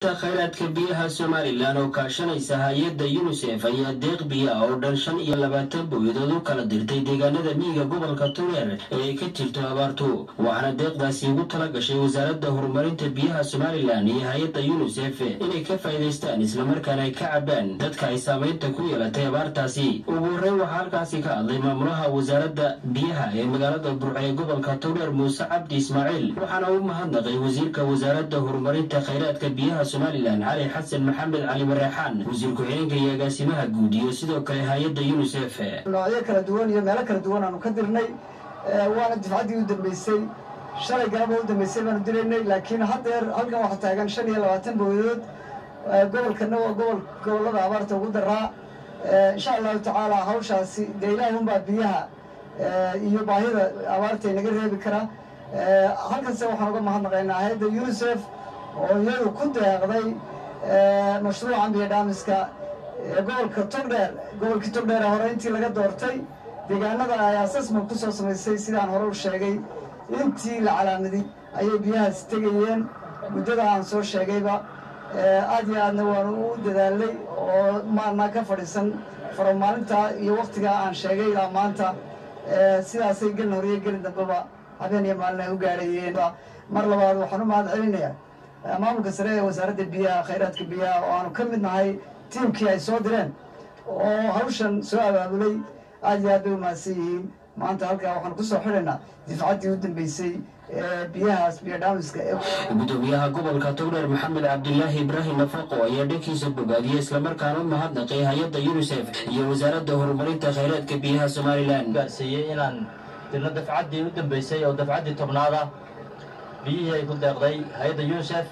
khayraadka biyaha somalilan oo kaashanaysa hay-adda yunisef ayaa deeq biya oo dhan shan iyo labaatan booyadood u kala dirtay deegaanada miyiga gobolka tureer ee ay ka jirto abaartu waxaana deeqdaasi ugu tala gashay wasaaradda horumarinta biyaha somalilan iyo hay-adda yunisef inay ka faa'iidaystaan islamarkaana ay ka cabaan dadka ay saamaynta ku yeelatay abaartaasi ugu horreyn waxaa halkaasi ka hadlay maamulaha wasaaradda biyaha ee magaalada burco ee gobolka tureer muuse cabdi ismaaciil waxaana u mahadnaqay wasiirka wasaaradda horumarinta khayraadka biyaha somalilan cali xasan maxamed cali bareexaan wasiir ku-xigeenka iyo agaasimaha guud iyo sidoo kale hay-adda yunisef noocyo kala duwan iyo meelo kala duwan aanu ka dirnay waana difcaddii u dambeysay shalay galaba u dambeysay baanu diraynay laakiin haddeer halkan waxaa taagan shan iyo labaatan booyadood gobolkana waa gobol gobollada abaarta ugu daraa insha allahu tacaala hawshaasi dee ilaahay unbaa biyaha iyo baahida abaarta inaga reebi kara halkanse waxaan uga mahadnaqaynaa hay-adda unisef oo iyadu ku deeqday mashruuca biyo dhaamiska gobolka togdheer gobolkii togdheer hore intii laga doortay deegaanada ay assessment ku soo samaysay sidaan hore u sheegay intii la calaamaday ayay biyahaasi tegayeen muddada aan soo sheegayba aad iyo aadna waanu u dadaalay oo maana ka fadhiisan faro maalinta iyo wakhtigaa aan sheegay ilaa maanta sidaasay gelin hore iyo gelin dambeba habeen iyo maalin ay u gaadhayeen mar labaad waxaan u mahad celinayaa maamulka sare ee wasaaradda biyaha khayraadka biyaha oo aanu ka mid nahay tiimkii ay soo direen oo hawshan soo abaabulay aad iyo aad bay u mahadsan yihiin maanta halkaa waxaan ku soo xidhaynaa difcaddii u dambeysay biyahaas biyo dhaamiska gudoomiyaha gobolka togdheer maxamed cabdilaahi ibraahim nafaqo ayaa dhankiisa bogaadiyey islamarkaana u mahadnaqay hay-adda yunisef iyo wasaaradda horumarinta khayraadka biyaha somalilan gaarsiiyey inaan dirno dafcaddii u dambeysay oo dafcaddii tobnaada biyihii ay ku deeqday hay-adda yunisef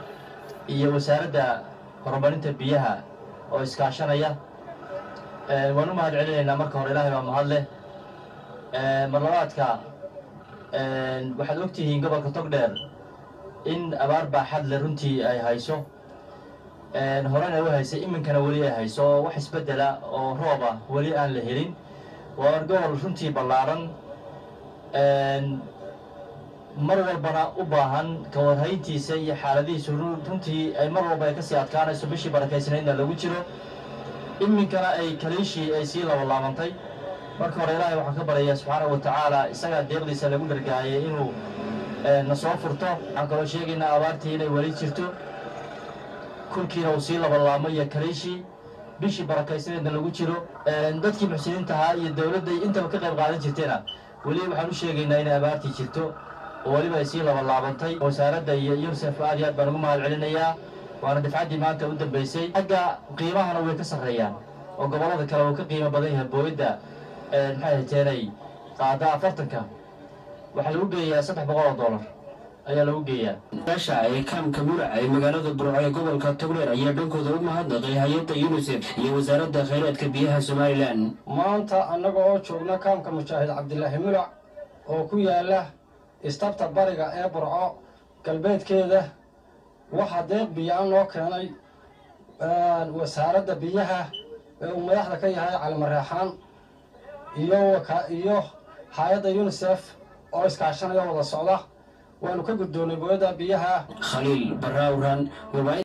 iyo wasaaradda horumarinta biyaha oo iskaashanaya waan u mahad celinaynaa marka hore ilaahay baa mahad leh marlabaadka waxaad og tihiin gobolka togdheer in abaar baaxad le runtii ay hayso horena u haysay iminkana weli ay hayso oo wax isbeddela oo rooba weli aan la helin waa gobol runtii ballaaran mar walbana u baahan ka warhayntiisa iyo xaaladihiisu runtii ay mar walba ay kasii adkaanayso bishii barakaysnaydna lagu jiro iminkana ay kaliishii ay sii labalaabantay marka hore ilaahay waxaan ka baryayaa subxaana wa tacaala isagaa deeqdiisa lagu dhargaayay inuu na soo furto waxaan kaloo sheegaynaa abaartii inay weli jirto kulkiina uu sii labalaamo iyo kaliishii bishii barakaysnaydna lagu jiro dadkii muxsiniinta ahaa iyo dowladda intaba ka qayb qaadan jirtayna weli waxaan u sheegaynaa inay abaartii jirto oo weliba ay sii labalaabantay wasaaradda iyo yunisef aad iyo aad baan ugu mahad celinayaa waana dafcaddii maanta u dambeysay xagga qiimahana way ka sarreeyaan oo gobollada kale uu ka qiimo badan yahay booyadda maxay hateenay qaada afartanka waxaa lagu geeyaa saddex boqol oo dollar ayaa lagu geeyaa gaasha ee kaamka murac ee magaalada burco ee gobolka togdheer ayaa dhankooda u mahadnaqay hay-adda yunisef iyo wasaaradda khayraadka biyaha somalilan maanta annaga oo joogna kaamka mujaahid cabdilaahi mulac oo ku yaala istabta bariga ee burco galbeedkeeda waxaa deeq biyo-aan loo keenay wasaaradda biyaha ee uu madaxda ka yahay calimareexaan iyo iyo hay-adda yunisef oo iskaashanaya wada socda waanu ka guddoonnay booyadda biyaha khaliil barraawran